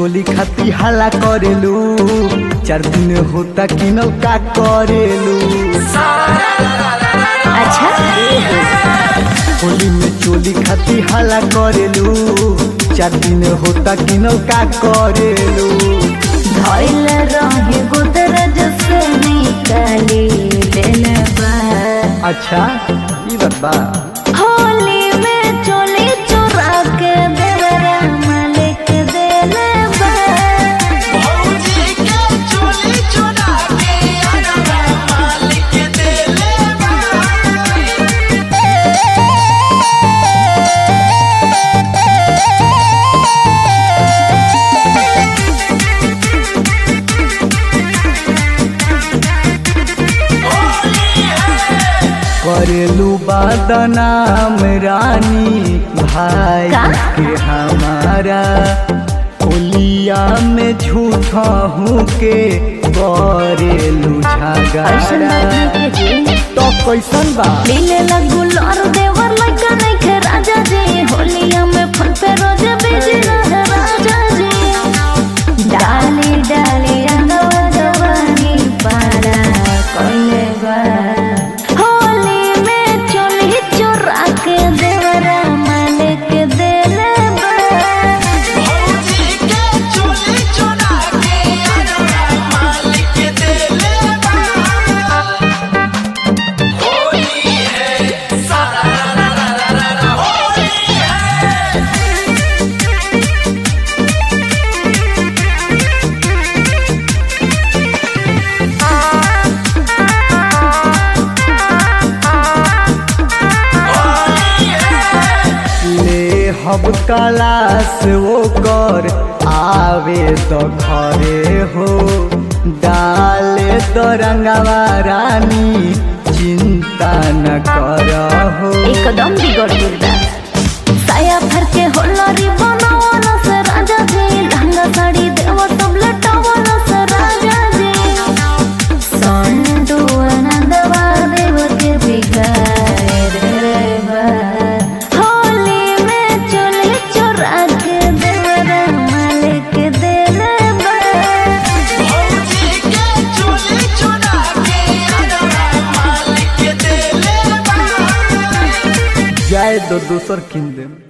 चोली खाती हाला करेलू चार दिन होता कि का करेलू अच्छा होली में चोली खाती हाला करेलू चार दिन होता कि का करेलू धइल रहे गोदरेज से निकाली लेले बा अच्छा ई बात बा होली में चोली चोरा के देवरा मालिक देले बा करेलू बदनाम रानी भाई का? के हमारा होलिया में झूठा हूँ के करेलू ऐसन झगड़ा बात नहीं के जी तो कैसन बा लीले लगू लौर देवर लगा नहीं खे राजा जी होलिया में फन पे रोज बिजी रहे राजा जी डाली डाली रंगवा जवानी पारा कोइले बा होली में चोली चोरा के देवरा मालिक देले बा ले हब कलास वो कर आवे तो घरे हो डाले तो रंगवा रानी चिंता न कर हो एकदम बिगड़ गइल बा साया भर के होलरी बनावल से राजा जी लहंगा साड़ी देव सब लटावल से राजा जी संडू आनंदवा देव के बिगाए रे बा होली में चोली चोरा के देवरा मालिक देले बा जाए दो दूसर किन दे